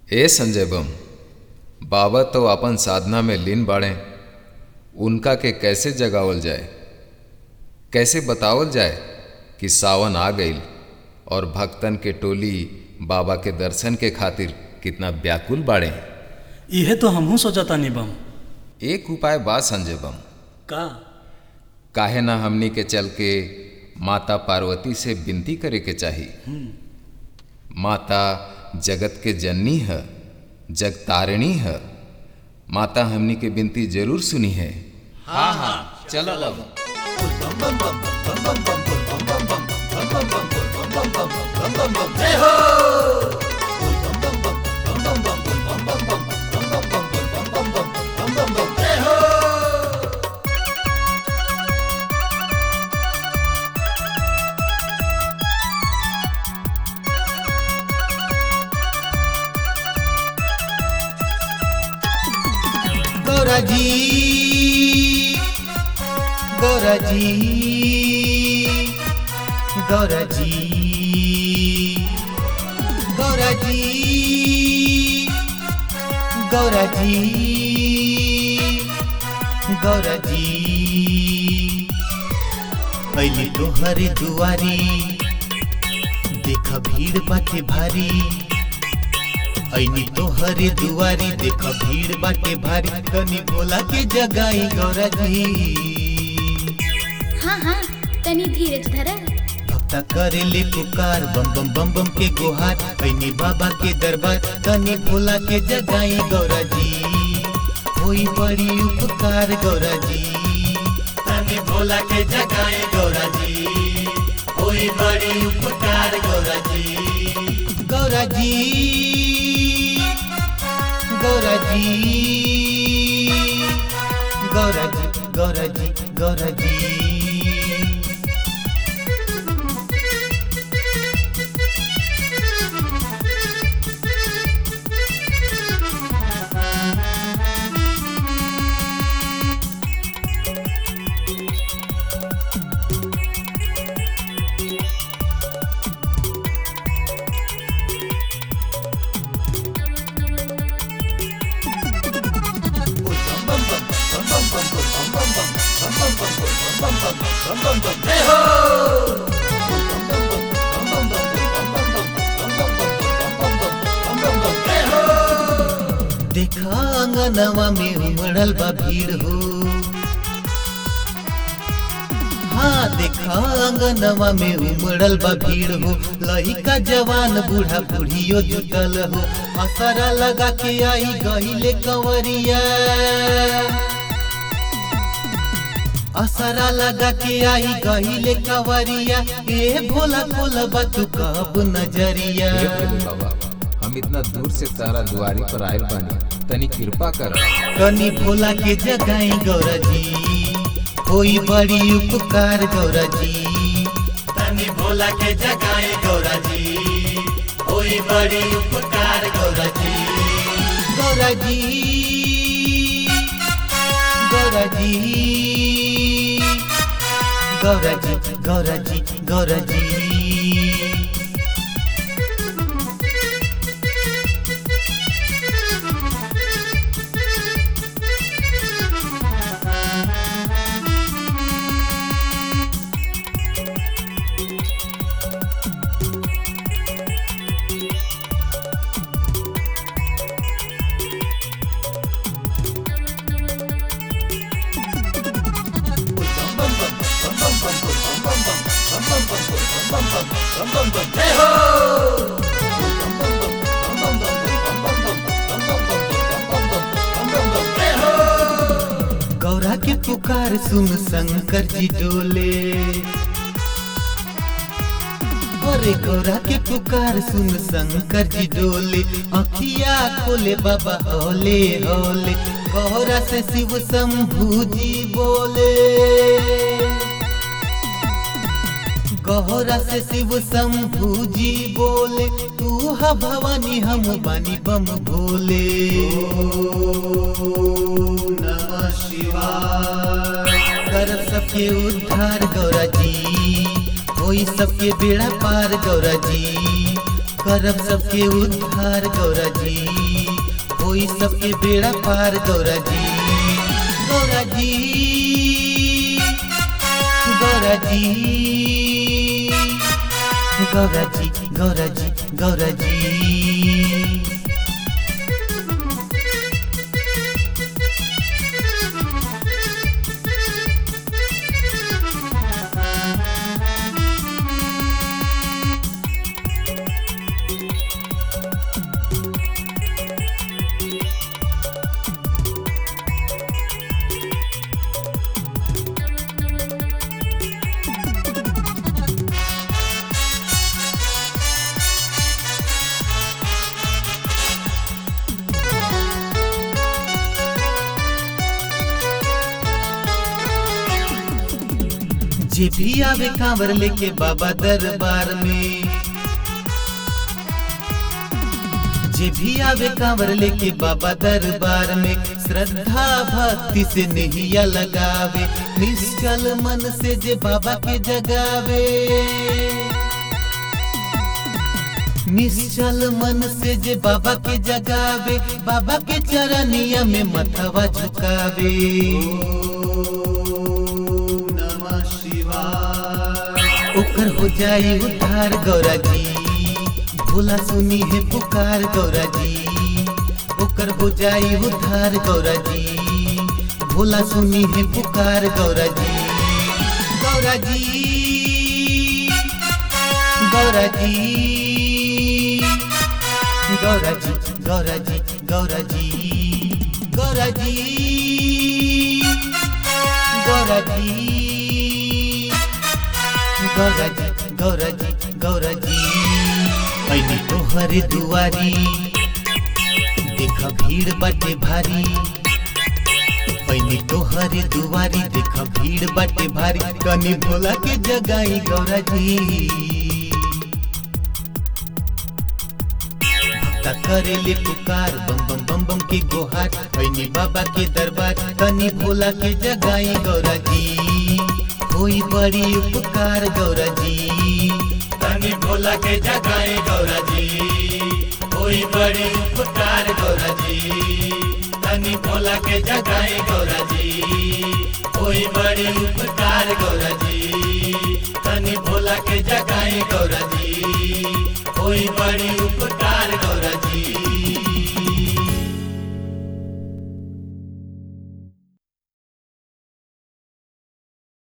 ए संजय बम बाबा तो अपन साधना में लीन बाड़े उनका के कैसे जगावल जाए कैसे बतावल जाए कि सावन आ गईल और भक्तन के टोली बाबा के दर्शन के खातिर कितना व्याकुल बाड़े इहे तो हमहू सोचतानी बम एक उपाय बा संजय बम का काहे ना हमनी के चल के माता पार्वती से विनती करे के चाही माता जगत के जननी है जगतारिणी है माता हमनी के विनती जरूर सुनी है हाँ हाँ चलो अब गौरा जी गौरा जी गौरा जी गौरा जी गौरा जी गौरा जी अली तोहर दुआरी देख भीड़ बाटे भारी ऐनी तोहरे दुआरी देख भीड़ बाटे भारी तनी भोला के जगाई गौरा जी हाँ हाँ तनी धीरज धर भक्ता करे ले पुकार बम बम बम बम के गुहार ऐनी बाबा के दरबार तनी भोला के जगाई गौरा जी होई बड़ी उपकार गौरा जी तनी भोला के जगाई गौरा जी होई बड़ी उपकार गौरा जी गौरा जी गौरा जी गौरा जी गौरा जी गौरा जी देखा अंगनवा में उमड़ल बा भीड़ हो हाँ देखा अंगनवा में उमड़ल बा भीड़ हो लहिका जवान बूढ़ा बूढ़ियो जुटल हो असरा लगा के आई गहिले कंवरिया असरा लगा के आई गहिले कंवरिया ए भोला भोला बा तू कब नजरिया हे भोले बाबा हम इतना दूर से तारा दुआरी पर आयल बानी तनी कृपा कर कनी भोला के जगाई गौरा जी कोई बड़ी उपकार गौरा जी तनी भोला के जगाई गौरा जी कोई बड़ी उपकार गौरा जी गौरा जी गौरा जी गौरा जी गौरा जी गौरा जी गौरा के पुकार सुन शंकर जी डोले अरे गौरा के पुकार सुन शंकर जी डोले अखिया खोले बाबा होले होले गौरा से शिव शंभू जी बोले गौरा से शिव शंभू जी बोले तू हा भवानी हम बानी बम भोले नमः शिवाय कर सबके उद्धार गौरा जी होई सबके बेड़ा पार गौरा जी करब सबके उद्धार गौरा जी होई सबके बेड़ा पार गौरा जी गौरा जी गौरा जी गौरा जी गौरा जी गौरा जी जे भी आवे कांवर लेके बाबा दरबार में जे भी आवे कांवर लेके बाबा दरबार में श्रद्धा भक्ति से नहिया लगावे निश्चल मन से जे बाबा के जगावे निश्चल मन से जे बाबा के जगावे बाबा के चरनिया में मथवा झुकावे नमः शिवाय ओकर हो जाई उद्धार गौरा जी भोला सुनी है पुकार गौरा जी ओकर हो जाई उद्धार गौरा जी भोला सुनी है पुकार गौरा जी गौरा जी गौरा जी गौरा जी गौरा जी गौरा जी गौरा जी गौरा जी गौरा जी गौरा जी गौरा जी ऐनी तोहरे दुआरी देख भीड़ बाटे भारी ऐनी तोहरे दुआरी देख भीड़ बाटे भारी कनी भोला के जगाई गौरा जी भक्ता करेले पुकार बम बम बम बम के गोहार ऐनी बाबा के दरबार कनी भोला के जगाई गौरा जी होई बड़ी उपकार गौरा जी तनी भोला के जगाए गौरा जी कोई बड़ी उपकार गौरा जी तनी भोला के जगाए गौरा जी कोई बड़ी उपकार गौरा जी तनी भोला के जगाए गौरा जी